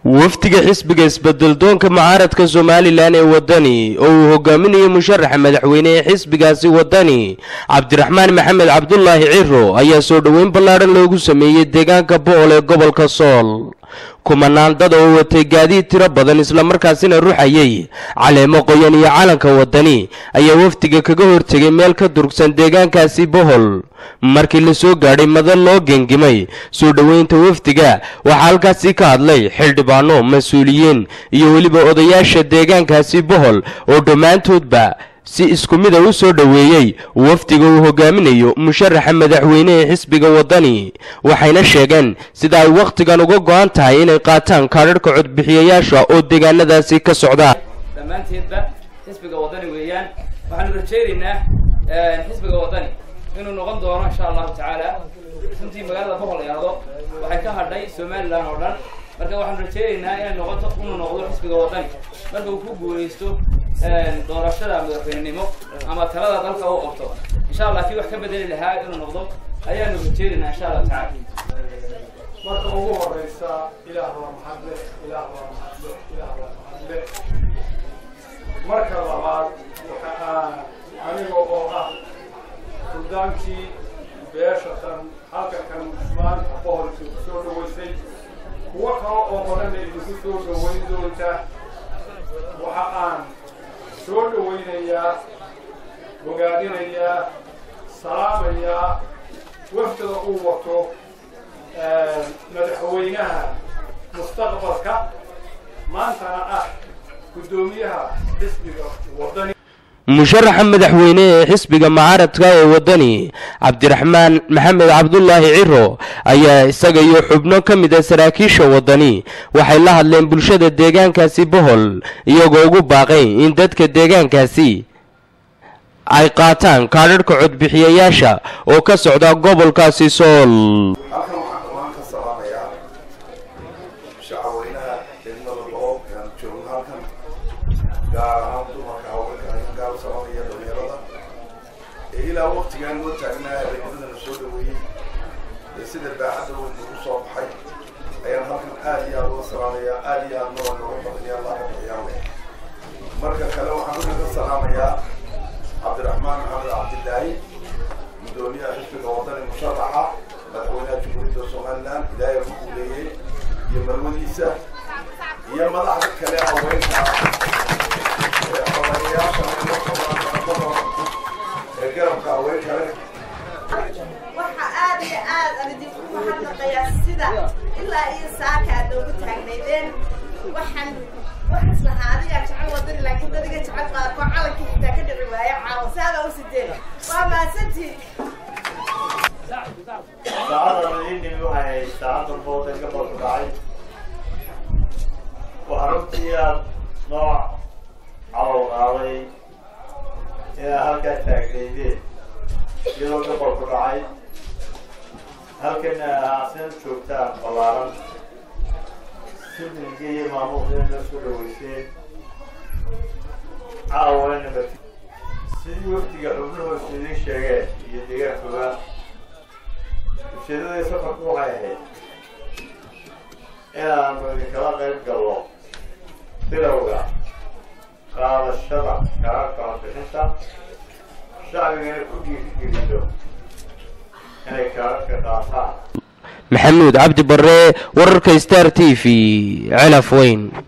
wafdiga xisbiga isbeddeldoonka mucaaradka somalilan ee waddani oo uu hogaaminayo musharaxa madaxweyne ee xisbigaasi waddani cabdiraxmaan maxamed cabdulaahi ciro ayaa soo dhoweyn ballaadhan loogu sameeyey deegaanka bo-ol ee gobolka sool kumanaan dad oo watay gaadiid tiro badan islamarkaasina ruxayay caleemo qoyan iyo calanka waddani ayaa wafdiga kaga hortegay meel ka durugsan deegaankaasi bohol markii la soo gaadhay madal loo gengimay soo dhoweynta wafdiga waxaa halkaasi ka hadlay xildhibaano mas-uuliyiin iyo weliba odayaasha deegaankaasi bohol oo dhammaantoodba si isku mida u soo dhoweeyey wafdiga uu hogaaminayo musharaxa madaxweyne ee xisbiga waddani waxayna sheegeen sida ay wakhtigan uga go-an tahay inay qaataan kaadharhka codbixiyayaasha oo deegaanadaasi ka socda dhammaanteedba xisbiga waddani weeyaan waxaanu rajaynaynaa xisbiga waddani inuu noqon doono insha allahu tacaala runtii magaalada bohol eado waxay ka hadhay somalilan oo dhan marka waxaanu rajaynaynaa inay noqoto inuu noqdo xisbiga waddani marka uu ku guulaysto doorashada madaxweynenimo ama talada dalka uu qabto insha allah kii wax ka bedeli lahaa inuu noqdo ayaanu rajaynaynaa insha allahu tacaala marka ugu horeysa ilaah waa mahadle ilaah waa mahadle ilaah waa mahadle marka labaad waxa aan aniga oo ah suldaankii beesha tan halka kan maanta boholki ku soo dhaweysay kuwo kale oo badanna idinku soo dhaweyn doonta waxa aan soo dhaweynayaa bogaadinayaa salaamayaa wafdada uu wato madaxweynaha mustaqbalka maantana ah guddoomiyaha xisbiga waddani musharaxa madaxweyne ee xisbiga mucaaradka ee waddani cabdiraxmaan maxamed cabdulaahi ciro ayaa isaga iyo xubno ka mid a saraakiisha waddani waxay la hadleen bulshada deegaankaasi bohol iyagoo ugu baaqay in dadka deegaankaasi ay qaataan kaadharhka codbixiyayaasha oo ka socda gobolkaasi sool halkan waxaan dhammaan ka salaamayaa shacabweynaha degmada boqol aan joogno halkan gaar ahaan dumarka haweenka ayaan gaar u salaamaya dhalinyarada ee ilaa waqtigaan noo taagnaa habeennimadana soo dhaweeyey ee sida baaxadda weyn ugu soo baxay ayaan halkan aad iyo aad uga salaamayaa aad iyo aad noo nooga badaniya allah ka bixiyaan leh marka kale waxaan uga ka salaamayaa cabdiraxmaan maxamed cabdilaahi guddoomiyaha xisbiga waddani musharaxa madaxweynaha jumhuuriyadda somalilan ilaahay ku guuleeyey iyo marwadiisa iyo madaxda kale haweenka ee xoreeyayaasha ee garabka haweenka leh waxa aad iyo aad aan idinku mahadnaqayaa sida ilaa iyo saaka aad noogu taagnaydeen waxaan waxaas lahaa adigaa jecel wadani laakiin dadiga jecel qaarkoo calankii xitaa ka dhici waayo caawa saada u sideen waa mahadsantiin saacaddan idiin dhimi waxay ahayd saacaddan boodan gobolku dhacay waxaa runtii aad noo calow qaaday inaad halkaa taagnaydeen iyadoo gobolku dhacay halkana aasina joogtaan ballaaran sidilgii iyo maamuuqdina noo soo dhaweyseen caawayna mati sidii wafdiga xubnahoos idiin sheegeen iyo deegaankuba ujeedadii safarku waxay ahayd inaanu idinkala qayb galno bilowga qaadashada karaarka codbixinta shacbigana ku dhiirigeliso inay karaarka qaataan maxamuud cabdi barre wararka star t v celaf weyn